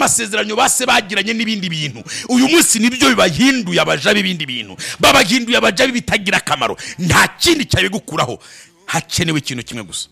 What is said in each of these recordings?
amasezerano base bagiranye n'ibindi bintu uyu munsi nibyo bibahinduye abaja b'ibindi bintu babahinduye abaja b'ibitagira akamaro nta kindi cyabigukuraho hakenewe ikintu kimwe gusa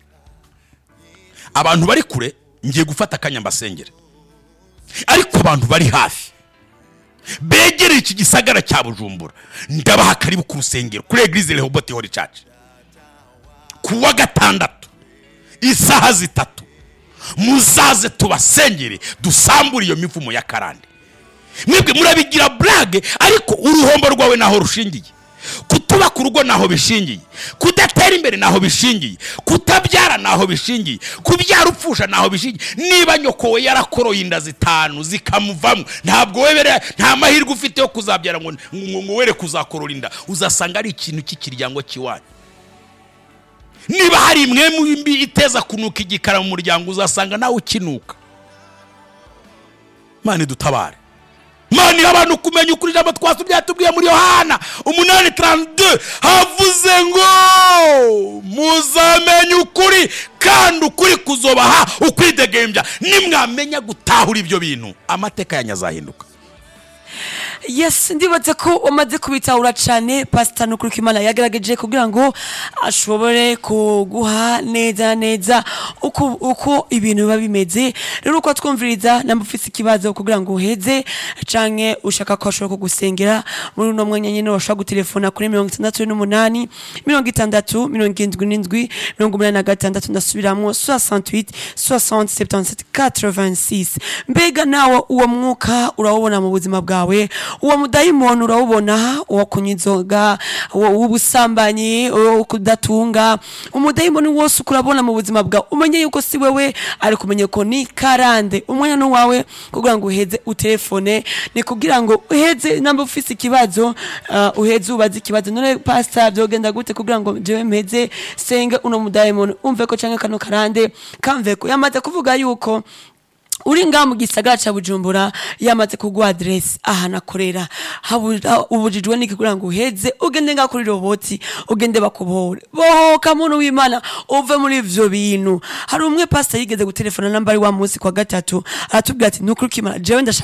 abantu bari kure ngiye gufata akanya mbasengere ariko abantu bari hafi begereye iki gisagara cya bujumbura ndabaha karibu ku rusengero kuri eglise rehobote hori church ku wa gatandatu isaha zitatu muzaze tubasengere dusambure iyo mivumo ya karande mwebwe murabigira burage ariko uruhombo rwawe naho rushingiye kutubaka urugo naho bishingiye kudatera imbere naho bishingiye kutabyara naho bishingiye kubyara upfusha naho bishingiye niba nyoko we yarakoroye inda zitanu zikamuvamo ntabwo webere nta mahirwe ufite yo kuzabyara ngo ngo- ngo were kuzakorora inda uzasanga ari ikintu cy'ikiryango cy'iwanyu niba hari imwe mu mbi iteza kunuka igikara mu muryango uzasanga nawe ukinuka mani dutabare mani abantu kumenya ukuri ijambo twasubye yatubwiye muri yohana umunani tarantude havuze ngo muzamenye ukuri kandi ukuri kuzobaha ukwidegembya nimwamenya gutahura ibyo bintu amateka yanyu azahinduka yes ndibaze ko umaze kubitahura cyane pasita nukuri ko imana yagerageje kugira ngo ashobore kuguha neza neza uko uko ibintu biba bimeze rero uko twumviriza namba ufite ikibazo kugira ngo uheze canke ushaka ko ashobora kugusengera muri uno mwanya nyine washobora gutelefona kuri mirongo itandatu n'umunani mirongo itandatu mirongo irindwi n'indwi mirongo umunani na gatandatu ndasubiramo 68 60 77 86 mbega nawe uwo mwuka urawubona mu buzima bwawe uwo mudayimoni urawubona uwo kunywa inzoga uwo w'ubusambanyi uwo kudatunga umudayimoni wose uko urabona mu buzima bwawe umenye yuko si wewe ariko umenye ko ni karande umwanya n'uwawe kugira ngo uheze utelefone ni kugira ngo uheze namba ufise ikibazo uh, uheze ubaze ikibazo none pastor byogenda gute kugira ngo jewe mpeze senge uno mudayimoni umve ko canke kano karande kamve ko yamaze kuvuga yuko uri ngaha mu gisagara cya bujumbura yamaze kuguha aderesi ahantu akorera habu- ha- ubujijwe n'iki kugira ngo uheze ugende ngaha kuri roboti ugende bakubohore bohoka muntu w'imana uve muri ivyo bintu hari umwe pasita yigeze gutelefona namba ari wa munsi kwa gatatu aratubwira ati nukuri ukimara jewe ndashaka